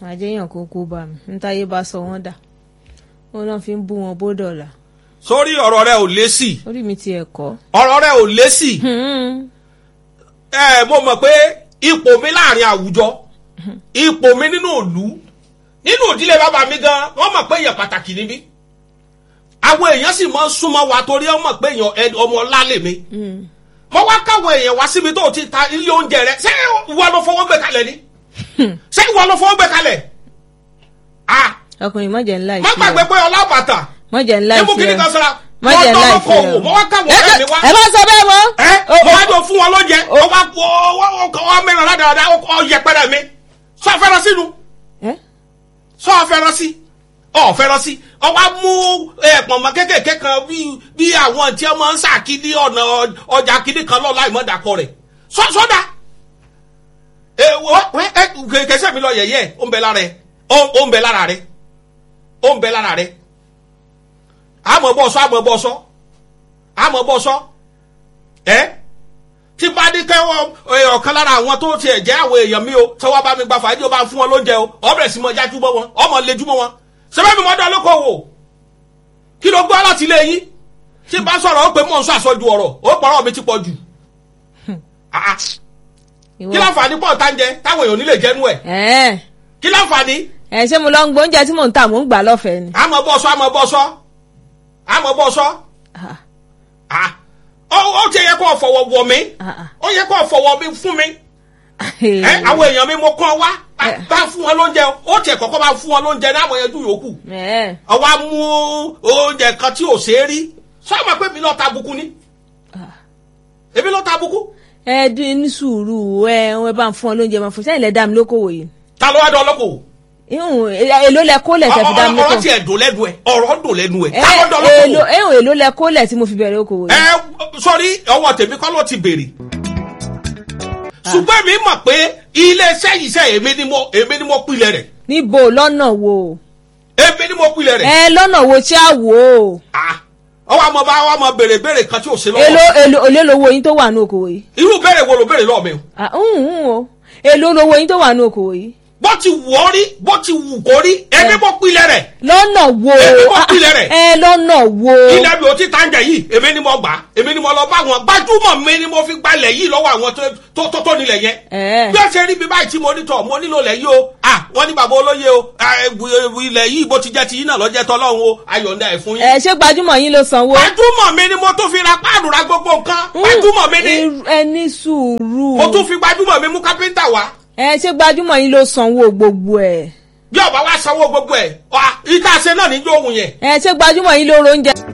àjẹyàn kó kó bá mi ntáyé bá sọ wọ́n dà ó náà fi ń bú wọn bó dọ̀là sórí ọ̀rọ̀ rẹ ò lésì orí mi ti ẹ̀ kọ́. ọ̀rọ̀ rẹ ò lésì ẹ mo mọ̀ pé ipò mi láàrin àwùjọ ipò mi nínú ìlú nínú ìdílé bàbá mi gan wọ́n mọ̀ pé èèyàn pàtàkì ni mí àwọn èèyàn sì máa ń súnmọ́ wa torí wọ́n mọ̀ pé èèyàn ẹni- ọmọ ọlá lè mi mo wá káwọn èèyàn wá síbi tó o ti ta ilé oúnjẹ rẹ ṣé ìwọ ló fọwọ́ gbé kalẹ̀ ni ṣé ìwọ ló fọwọ́ gbé kalẹ̀ ah ọkùnrin mọ̀jẹ̀ ńlá má ìṣe gbàgbé pé ọlá bàtà mọ̀jẹ̀ ńlá ẹmu kìíní kan ìṣe sọra mo mọ̀jẹ̀ ńlá tọ́ lọ́kọ̀ ìṣe wò mo wá káwọn ọ̀rẹ́ mi wá ẹ bá sọ bẹ́ẹ̀ mọ́. ẹ mo wá jọ fún wọn lóúnjẹ ó wá ọ mẹ́rin ládàáda ọ yẹpẹrẹ mi sọ fẹ́ràn sínú ẹ sọ fẹ́ràn sí ọ fẹ́ràn sí ọ wá mú pọ̀nmọ́ kékèké kan bí bí àwọn tí wọ́n ń sàkíní ọ̀nà ọjà kíní kan lọ́ọ́ láì mọ́ dàpọ̀ rẹ̀ sọ sọ́dà ẹ wọ́n ẹ kẹsẹ̀ mi lọ yẹ̀yẹ́ ó ń bẹ lára ẹ ó ó ń bẹ lára rẹ ó ń bẹ lára rẹ àmọ́ bọ́ sọ àmọ́ bọ́ sọ àmọ́ bọ́ sọ ẹ tí bá dé kẹ́wọ́ ọ̀kan lára àwọn tó tiẹ̀ jẹ́ àwọn èèyàn mi o tí wọ́n bá mi gba fàájì ó bá ń fún wọn lóúnjẹ o ọ̀bẹ̀rẹ̀ sí mọ jájú mọ́ wọn ọmọ lejú mọ́ wọn sẹ́fẹ́ mi mọ́ dán lóko wò kí ló gbọ́ láti ilé yín tí bá sọ̀rọ̀ ó pé mò ń sọ àsọjù ọ̀rọ̀ ó pọ̀rọ̀ mi ti pọ̀ jù Ah, ah. ìwọ kí láǹfààní pọ̀ tá ń jẹ táwọn èèyàn ò ní lè jẹ́nu ẹ̀ ẹ kí láǹfààní ẹ ṣé mo lọ ń gbóúnjẹ tí mò ń tà mò ń gbà lọ́fẹ̀ẹ́ ni. àmọ́ bọ́ sọ àmọ́ bọ́ sọ àmọ́ bọ́ sọ Ah, Ah. ó ó ti yẹ kó fọwọ́ wọ̀ mí ah, ah. ó yẹ kó fọwọ́ mi fún mi ẹ àwọn èèyàn mi mo kàn wá bá- bá fún wọn lóúnjẹ ó tiẹ̀ kọ́kọ́ bá fún wọn lóúnjẹ náà àwọn ẹjú yòókù ẹ ọwọ́ á mú oúnjẹ kan tí ò ṣeé rí sọ ma pé mi lọ́ọ́ ta buku ni èmi lọ́ọ́ ta buku ẹ dín ní sùúrù ẹ ẹ bá ń fún ọ lóúnjẹ máa fún sẹ́yìn lẹ dá mi lókòwò yìí. ta ló wá dán ọlọ́kọ̀ ihun èló lẹ kólẹ̀ tẹ fi dá mi ọ̀rọ̀ lókòwò. tiẹ̀ dùn lẹ́nu ẹ̀ ọ̀rọ̀ dùn lẹ́nu ẹ̀ ẹ ta ló dán èló ọlọ́kọ̀ ihun èló lẹ kólẹ̀ tí mo fi bẹ̀rẹ̀ okòwò ẹ yìí. sọrí ọwọ́ tèmi kọ́ ló ti béèrè ṣùgbọ́n mi mọ̀ pé iléeṣẹ́ yìí sẹ́ èmi ni mo èmi ni mo pilẹ̀ rẹ̀ níbo lọ́nà wo. èmi ni mo pilẹ̀ rẹ̀ ẹ lọ́nà wo tí a wò ó. Ah, ọwọ́ àmọ́ bá wà mọ béèrè béèrè kan tí ò sí èló lọ́wọ́ èló èló lowó yín tó wà ní okòwò yìí. irú béèrè wo ló béèrè lọ́wọ́ mi o Ah, ń ń o èló lowó yín tó wà ní okòwò yìí. bó ti wù ọ́ rí bó ti wù kó rí èmi mo pilẹ̀ rẹ̀ lọ́nà wo. Èmi mo Ah, pilẹ̀ rẹ̀. ẹ lọ́nà wo. ilẹ̀ mi ò ti tàǹjà yìí èmi ni mo gbà á èmi ni mo lọ bá wọn gbajúmọ̀ mi ni mo fi gbalẹ̀ yìí lọ́wọ́ àwọn tó- tó tó tó nílẹ̀ yẹn ẹ bí ó ṣe rí mi báyìí tí mo ní tọ̀ mo nílò lẹ̀ yìí o ah wọ́n ní bàbá olóye o ah, ewu- ewu ilẹ̀ yìí bó ti jẹ́ ti yín náà lọ́jẹ́ tọ́lọ́run o ayọ̀ǹda ẹ̀ fún yín. ẹ ṣé gbajúmọ̀ yín ló sanwó. gbajúmọ̀ mi ni mo tún fi ra páànù ra gbogbo nǹkan gbajúmọ̀ mi ni Irú- ẹ ní sùúrù. mo tún fi gbajúmọ̀ mi mú kápẹ́ńtà wá ẹ ṣé gbajúmọ̀ yín ló sanwó gbogbo ẹ̀. bí ọba wa sanwó gbogbo ẹ̀ ìta ṣe náà níjó òun yẹn ẹ ṣé gbajúmọ̀ yín ló ro oúnjẹ.